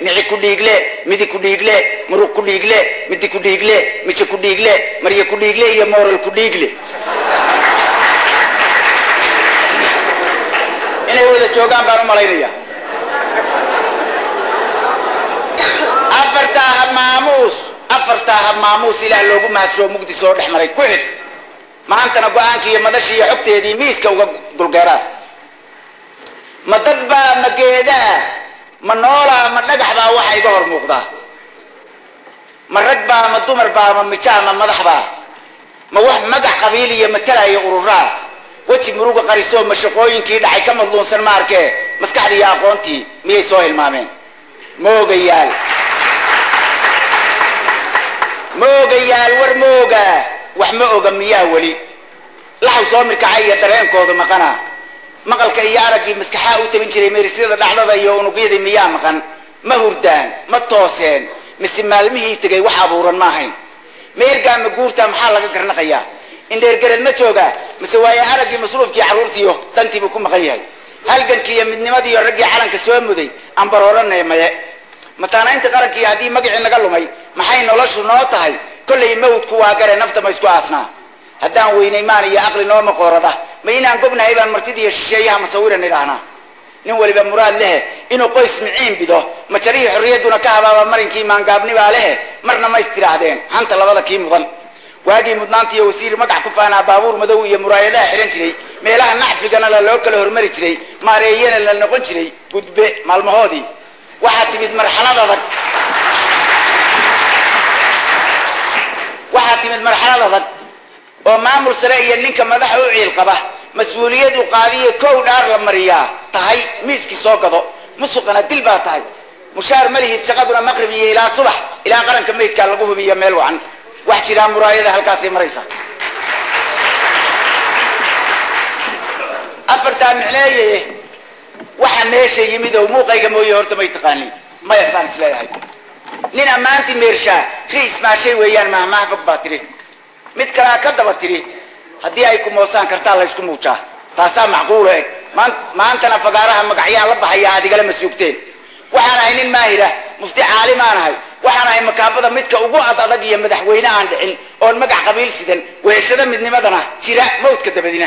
mici ku dhiigle midi ku dhiigle muruq ku dhiigle midi ku dhiigle mije ku dhiigle marye ku dhiigle iyo mooral ku dhiigle inay wada joogaan baan u malaynaya afartaa ha maamuus afartaa ha maamuus ilaah loogu mahadsoo mugdi soo dhex maray ku xid maantana go-aankii iyo madashii iyo xogteedii miiska uga dulgeeraan ma dad baa ma geedaa ma noolaa ma dhagax baa waxa iga hor muuqdaa ma rag baa ma dumar baa ma mijaa ma madax baa ma wax magac qabiil iyo matalaya ururaa weji muruga qarisoo ma shaqooyinkii dhacay ka madluunsan ma arkee maskaxdii iyo aqoontii miyay soo hilmaameen moogayaal moogayaal war mooga wax ma oga miyaa weli laxaw soo mirkacay iyo dareenkooda maqana maqalka iyo araggii maskaxaa u tabin jiray meerisyada dhacdada iyo unugyadii miyaa maqan ma hurdaan ma tooseen mise maalmihii tegay wax abuuran ma ahayn meergaa ma guurtaa maxaa laga garnaqayaa indheergareed ma joogaa mise waaye araggii masruufkii carruurtiiyo dantiibuu ku maqan yahay halgankii iyo midnimadiiyo raggii calanka soo muday ambarooranay maye mataanaynta qarankii haddii magacii naga lumay maxay noloshu noo tahay kollay mawdku waa gare nafta ma isku aasnaa haddaan weynay maan iyo aqli noo maqoorada ma inaan gobnahay baan martidiiyo shisheeyaha masawiran idhaahnaa nin waliba muraad lehe inuu qoys miciin bido majarihii xorriyadduna ka habaaba marinkii maangaabnibaa lehe marna ma istidhaahdeen hanta labada kii mudan waagii mudnaanta iyo wasiir magac ku faanaa baabuur madow iyo muraayadaha xihan jiray meelaha nacfigana la loo kala hormari jiray maareeyana la noqon jiray gudbe maalmahoodii waxaa timid marxalad adag waxaa timid marxalad adag oo maamul sare iyo ninka madaxa u ciil qaba mas-uuliyadu qaadiyo kow dhaar la mariyaa tahay miiskii soo gado musuqana dil baa tahay mushaar ma lihid shaqaduna maqrib iyo ilaa subax ilaa qaranka meydkaa lagu hubiyo meel wacan wax jiraa muraayada halkaasay maraysa afartaa micleeye waxa meesha yimid oo muuqayga mooye horta may taqaanin maya saan isleeyahay nin ammaantii meershaa riis maashay weeyaan mahmaha fog baa tidhi mid kalea ka daba tidhi haddii ay ku moosaan kartaa la ysku muujaa taasaa macquulo eg maantana fagaaraha magacyaan la baxayaa aad igala masuugteen waxaan ahay nin maahira mufti caalimaan ahay waxaan ahay makaabada midka ugu ad adag iyo madaxweyne aan dhicin oon magac qabiil sidan weheshada midnimadana jira mawdka dabadina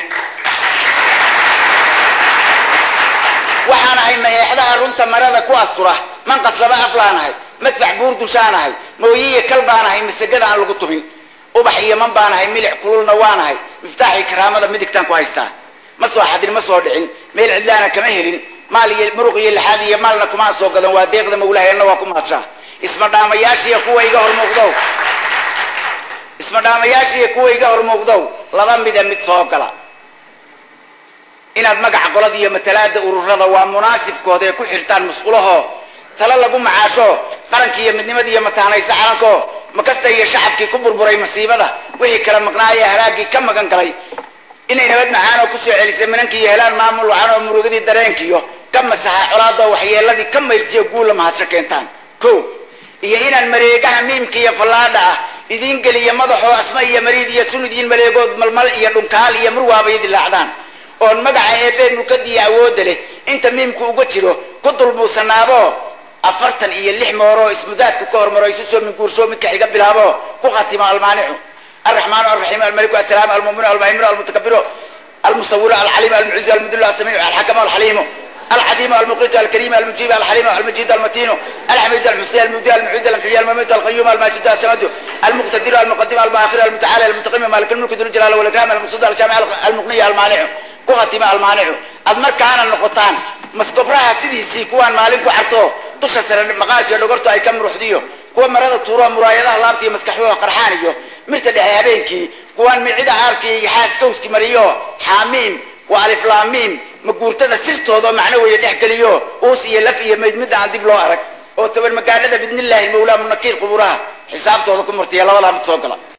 waxaan ahay mayeexdaha runta marada ku astura manqas laba aflaan ahay madfax buur dushaan ahay mooyiyo kal baan ahay masagada aan lagu tubin ubax iyo man baan ahay milic kululna waan ahay miftaaxii karaamada midigtaan ku haystaa ma soo xadin ma soo dhicin meel cidlaana kama helin maal iyo muruq iyo lixaad iyo maalna kuma soo gadan waa deeqda mawlahayanna waa ku maadshaa isma dhaamayaashiiyo kuwa iga hor muuqdow isma dhaamayaashiiyo kuwa iga hor muuqdow laba mida mid soo gala inaad magaca qolada iyo matalaada ururada waa munaasibkooda ee ku xirtaan musqulaho talo lagu macaasho qarankii iyo midnimadii iyo mataanaysa calanko makasta iyo shacabkii ku burburay masiibada wixii kala maqnaayee halaagii ka magan galay inay nabad macaanoo kusoo celisay minankii iyo helaan maamul wacan oo murugadii dareenkiiyo ka masaxa colaadoo waxyeeladii ka mayrtiyo guulla mahadsho keentaan ko iyo inaan mareegaha miimka iyo fallaadha ah idiin geliya madaxoo asma iyo mariid iyo sunudiin maleegood malmal iyo dhunkaal iyo murwaabay dilaacdaan oon magaca eebee mulkadiiyo awoodda leh inta miimku uga jiro ku dulmuusanaabo afartan iyo lix mooroo ismudaadku ka hormaro isu soo minguursho midka xiga bilaabo ku khatimo almaanicu الرحمن الرحيم الملك السلام المؤمن المهيمن المتكبر المصور العليم المعز المذل السميع الحكم الحليم العديم المقيت الكريم المجيب الحليم المجيد المتين الحميد المحسن المبدع المعيد المحيي المميت القيوم الماجد السمد المقتدر المقدم المؤخر المتعالى المتقيم مالك الملك ذو الجلال والاكرام المقصود الجامع المغني المانع كهتم المانع أدمر كان النقطان مسكبرها سيدي kuwaan maalin ku carto dusha sare maqaarkiiyo dhogortu ay ka muruxdiyo kuwa marada tuuro muraayadaha laabtiiyo maskaxyooda qarxaan iyo mirta dhexe habeenkii kuwaan micida aarkii iyo xaas gowski mariyo xaamiim waa aliflaamiim maguurtada sirtooda macno weeye dhex geliyo uus iyo laf iyo mayd midda aan dib loo arag oo tabar magaanada bidnillaahi mawlaa munakiir quburaha xisaabtooda ku martiya labadaa mid soo gala